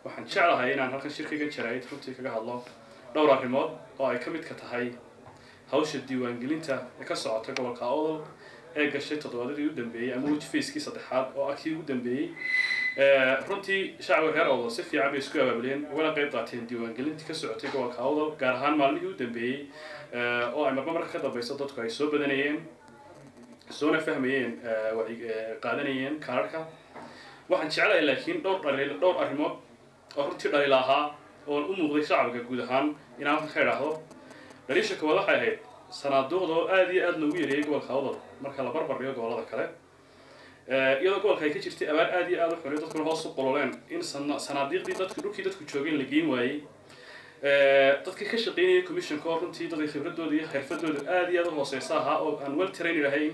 waxaan jeclahay inaan halkan shirkaygan jaraa'id runtii kaga hadlo dhowr arrimood oo ay ka midka tahay hawsha diiwaangelinta ee ka socota gobolka awdal ee gashay toddobaadadii u dambeeyey ama weji facekii saddexaad oo ah kii ugu dambeeyey runtii shacbiga reer awdal si fiican bay isku abaabuleen ugana qayb qaateen diiwaangelintii ka socotay gobolka awdal gaar ahaan maalmihii u dambeeyey oo ay marba marka ka dambayso dadku ay soo badanayeen soona fahmayeen qaadanayeen kaararka waxaan jeclahay laakiin dhowr dhaliil dhowr arrimood oo runtii dhaliil ahaa oon u muuqday shacbiga guud ahaan inaan halkan ka idhaahdo dhaliisha koowaad waxay ahayd sanaaduuqda oo aada iyo aada loogu yareeyay gobolka awdal marka la barbar dhigo gobollada kale iyadoo gobolka ay ka jirtay abaar aada iyo aada u xunay dadkuna hoos u qololeen in sanaadiiqdii dadku dhulkii dadku joogeen la geen waayey dadkii ka shaqeynayay commissionka oo runtii dadka khibradooda iyo xirfadooda aada iyo aada u hooseysa ahaa oo aan well trained ahayn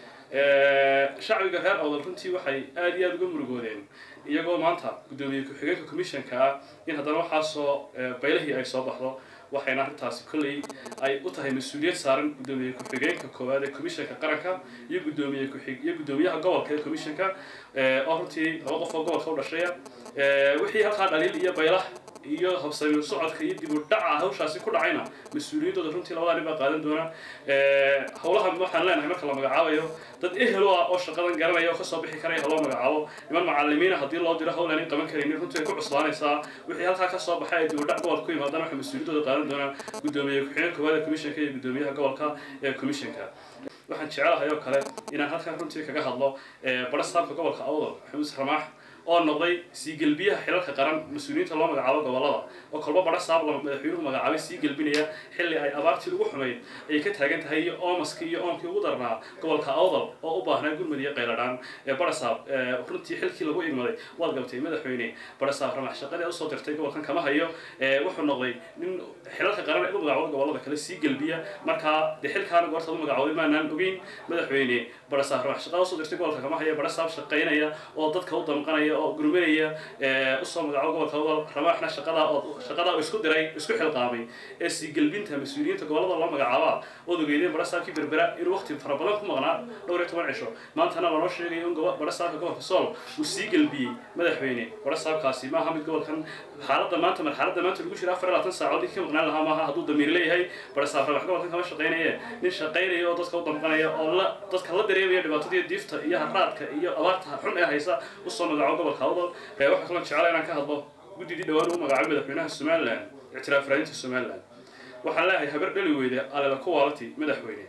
shacbiga reer awdal runtii waxay aada iyo aada uga murugoodeen iyagoo maanta guddoomiye ku-xigeenka commissionka ah in haddana waxaasoo baylahii ay soo baxdo waxayna arrintaasi kolley ay u tahay mas-uuliyad saaran guddoomiye ku-xigeenka koowaad ee commissionka qaranka iyo guddoomiye kuxig iyo guddoomiyaha gobolka ee commissionka oo runtii laba qof oo gobolka u dhashaya wixii halkaa dhaliil iyo baylah iyo habsami socodka iyo dib u dhaca hawshaasi ku dhacayna mas-uuliyaddooda runtii labadaa nin baa qaadan doona howlaha waxaan leenahay marka la magacaabayo dad ehel u ah oo shaqadan garanaya oo kasoo bixi karaya haloo magacaabo niman macalimiina haddii loo diro hawl aanay qaban karaynin runtii ay ku cuslaanaysaa wixii halkaa kasoo baxay ay dib u dhac gobolka ku yimaadaan waxay mas-uuliyaddooda qaadan doonaan guddoomiye ku-xigeen koowaad ee commissionka iyo guddoomiyaha gobolka ee commissionka waxaan jecelahay oo kale inaan halkan runtii kaga hadlo barastaabka gobolka awdal maxamuud ramaax oo noqday sii gelbiyaha xilalka qaran mas-uuliyiinta loo magacaabo gobolada oo kolba badha saab lama madaxweynuhu magacaabay sii gelbinaya xilli ay abaartii ugu xumayd ayay ka taagan tahay iyo oomaskii iyo oomkii ugu darnaa gobolka awdal oo u baahnaa gurmud iyo qayladhaan ee badhasaab runtii xilkii lagu igmaday waad gabtay madaxweyne badhasaab ramax shaqadii aad usoo dirtay gobolkan kama hayo wuxuu noqday nin xilalka qaran ee u magacaabada gobolada kale sii gelbiya markaa dee xilkaana goortaad u magacawday maanaan ogeyn madaxweyne badhasaab ramax shaqada usoo dirtay gobolka kama haya badhasaab shaqaynaya oo dadka u damqanaya oo gurmanaya usoo magacaabo gobolka awdal ramaaxna shaqadaa oo shaqadaa isku diray isku xilqaamay ee sii gelbinta mas-uuliyiinta gobolada loo magacaabaa ood ogeydeen badhasaabkii berbera inuu waqti fara badan ku maqnaa dhowr iyo toban cisho maantana lanoo sheegayo in badhasaabka gobolka sool uu sii gelbiyey madaxweyne badhasaabkaasi maaha mid gobolkan xaaladda maanta marxaladda maanta lagu jira afar iyo labaatan saacood ninkii ka maqnaan lahaa maaha hadduu damiir leeyahay badhasaab ramax gobolkan kama shaqeynaye nin shaqeynaya oo dadka u damqanaya oo la dadka la dareemaya dhibaatadii diifta iyo haraadka iyo abaarta xun ee haysa usoo magacaabo gobolka awdal waxaa kaloo jeclaa inaan ka hadlo guddidii dhawaan uu magacaabay madaxweynaha somalilan ictiraaf raadinta somalilan waxaan leeyahay habar dhali weyde alela ku waalati madaxweyne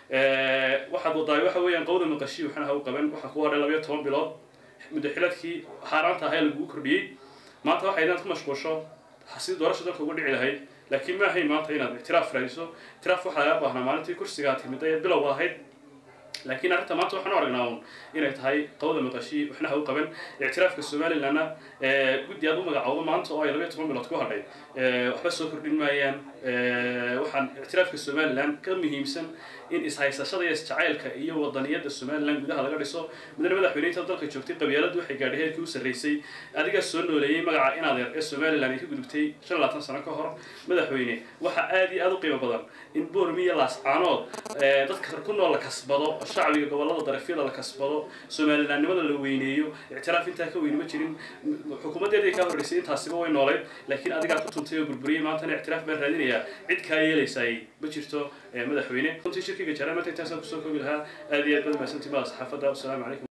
waxaad wadaay waxa weeyaan qowda maqashii waxna ha u qaban waxaa ku hadhay labayo toban bilood muddo xiladkii xaaraanta ahaa lagugu kordhiyey maanta waxay inaad ku mashquulsho sidii doorasha dalka uga dhici lahayd laakiin ma ahayn maanta inaad ictiraaf raadiso ictiraaf waxaa laga baahnaa maalintii kursigaa timid ee bilowga ahayd laakiin arrinta maanta waxaan u aragnaa un inay tahay qowda maqashii waxna ha u qaban ictiraafka somalilanna guddi aad u magacowdo maanta oo ay labayo toban bilood ku hadhay waxba soo kordhin maayaan waxaan ictiraafka somalilan ka muhiimsan in ishaysashada iyo isjacaylka iyo wadaniyadda somalilan gudaha laga dhiso mudane madaxweyneynta dalka joogtay qabyaaladdu waxay gaadhay heerkii u sarreysay adigaa soo nooleeyey magaca inadeer ee somalilan ay ka gudubtay shan labaatan sano ka hor madaxweyne waxaa aada iyo aada u qiimo badan in boormi iyo laascaanood dadka ku nool la kasbado shacbiga gobolada darafyada la kasbado somalilaannimada la weyneeyo ictiraaf intaa ka weyni ma jirin xukuumaddeeday kaa horreysay intaasiba way noolayd laakiin adigaa ku tuntay oo burburiyey maantana ictiraaf baan raadinayaa cid kaa yeelaysaay ma jirto madaxweyne runtii shirkiga jaraan maanta intaasaan kusoo koobi lahaa aada iyo aad baad mahadsantii mada saxaafadda wasalaamu calaykum